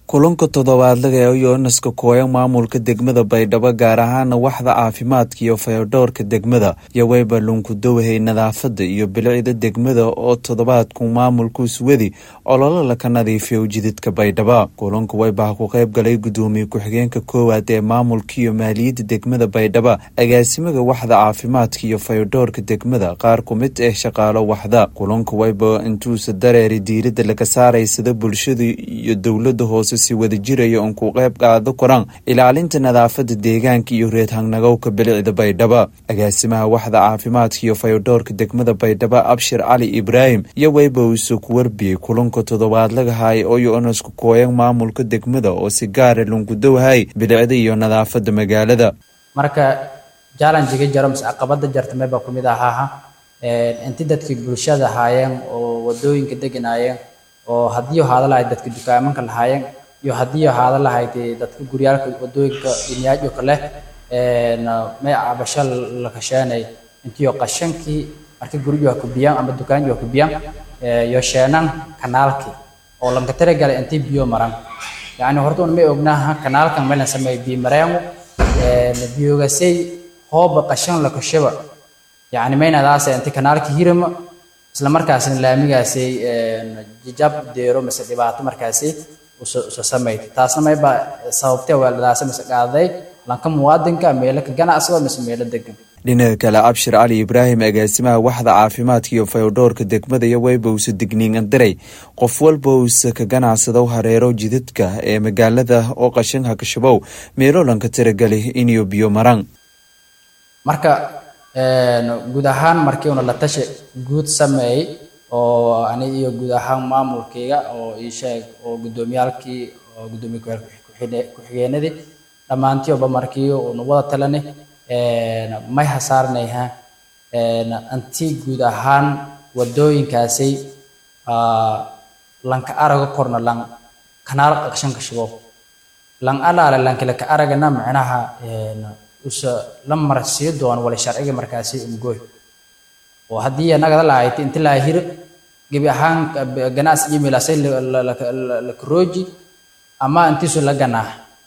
kulanka toddobaadlaga ee yonaska kooya maamulka degmada baydhabo gaar ahaana waxda caafimaadka iyo fayodhowrka degmada iyo weyba lunkudowhay nadaafada iyo bilicda degmada oo toddobaadku maamulkuus wedi ololo laka nadiifiyo jididka baydhaba kulanka weybaha ku qayb galay gudoomiye ku-xigeenka koowaad ee maamulka iyo maaliyadda degmada baydhaba agaasimaga waxda caafimaadka iyo fayodhowrka degmada qaar ku mid ah shaqaalo waxda kulanka weyba intuusa dareeri diirada laga saaray sida bulshada iyo dowlada hoose si wada jiraya uon ku qayb qaado koraan ilaalinta nadaafada deegaanka iyo reed hangnagowka bilicda baydhaba agaasimaha waxda caafimaadka iyo fayodhowrka degmada baydhaba abshir cali ibraahim iyo weyba uuse ku warbiyey kulanka toddobaadlagahay oo yonaska kooyan maamulka degmada oo si gaara lunkudowhay bilicda iyo nadaafada magaalada marka jallanjiga jaro mise caqabada jartamay baa kumid ahaaha inti dadkii bulshada ahaayeen oo wadooyinka deganaayeen oo haddii haada lahayd dadka dukaamanka lahaayeen iyo haddii haada lahayd dadka guryaalka wadooyinka inyaajyo kale may cabasho la kasheenay intiyo qashankii marka guryo kubiyaan ama dukaanyo kubiyaan iyo sheenan kanaalkii oo lanka talagalay intii biyo maran yacni horta un may ognaaha kanaalkan meelan sameey biyo mareengu biyogasay hooba qashan la kashaba yacni maynadaase inti kanaalkii hirama isla markaasna laamigaasi jijab deero mise dhibaato markaasi usa samayta taasna mayba sababtee weeladaase mise qaaday lanka muwaadinka meelo ka ganacsigo mise meelo degan dhinaca kale abshir cali ibraahim agaasimaha waxda caafimaadka iyo fayodhowrka degmada iyo weyba uuse digniingan diray qof walba uuse ka ganacsado hareero jidadka ee magaalada oo qashin hakashabow meelo lanka tiragali iniyo biyo maraan marka guud ahaan markii una la tashi guud sameeyey oo ani iyo guud ahaan maamulkayga oo ii sheeg oo guddoomiyaalkii oo guddoomiye ku-xigeenadii dhammaantiiba markii una wada talani may hasaarnayha anti guud ahaan wadooyinkaasi lanka araga korna lan kanaal qaqshanka shigo lan alaale lankilaka aragana macnaha usa la marsiyo doono wala sharciga markaasi umgooy oo haddii nagada lahayd inti laa hir gebi ahaan ganacsi email asay la karooji ama intiisu la ganaax